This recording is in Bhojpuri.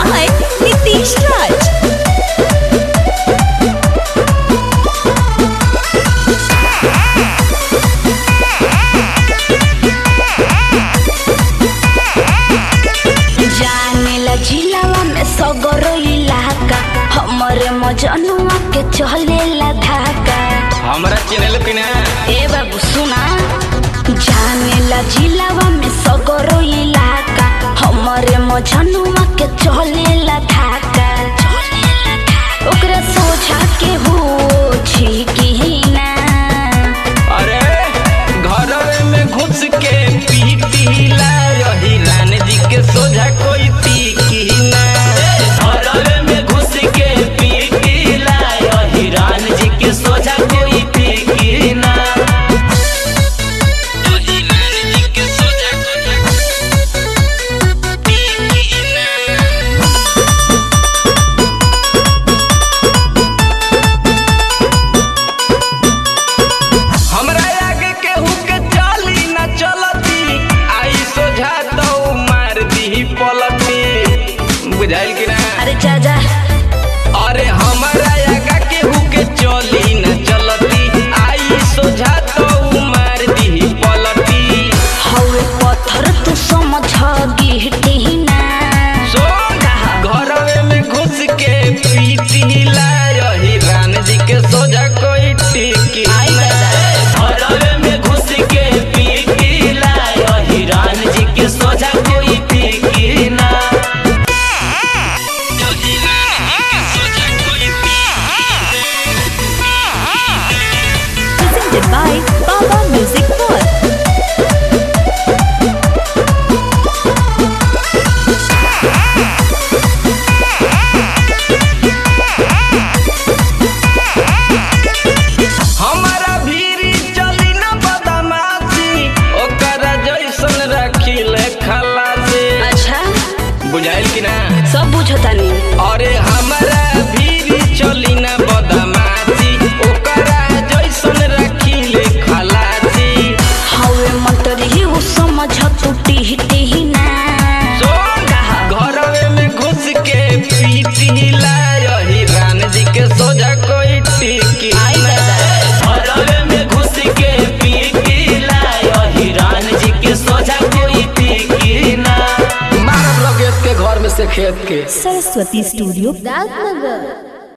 by Nitish Raj. जाने ला जिलावा में सगरो इलाका हमरे मजनुआ के चले ला धाका हमरा चिन्हल कि ना ए बाबू सुना जाने ला जिलावा में सगरो इलाका हमरे मजनुआ के चले ला धाका ओकरा सोचा के हो छी की ना अरे घर में घुस के पीटीला रही रान जी के सोझा कोई टीकी ना घर में घुस के पीटीला रही रान जी के सोझा कोई टीकी ना रही रान जी के सोझा टीकी ना हमरा आगे केहू के चाली न चलती आई सोझा तो मार दी पलटी बुझाइल कि ना अरे जा जा अरे हमरा आगे केहू के चली न चलती आई सोझा तो मार दी पलटी हवे पत्थर तू समझ गिहटी ना सोन घरवे में घुस के पीटीला रही रान जी के सोझा कोई टिकी आई दादा। घरवे में घुस के पीटीला रही रान जी के सोझा कोई टिकी ना रही रान जी के सोझा कोई Presented by Baba Music World. हमारा भीरी चली न बदमाशी ओकरा जैसन रखिले खलासी अच्छा बुझाइल कि ना सब बुझतानी अरे हमारा भीरी चली न बदमाशी ओकरा जैसन रखिले खलासी हवे मंतरी उ समझ तू टिहटी ना सोन घरवे में घुस के पीटीला रही रान जी के सोझा कोई टिकी आई दादा। घरवे में घुस के पीटीला रही रान जी के सोझा कोई टिकी ना मारब लगे के घर में से खेत के Saraswati Studio, राजनगर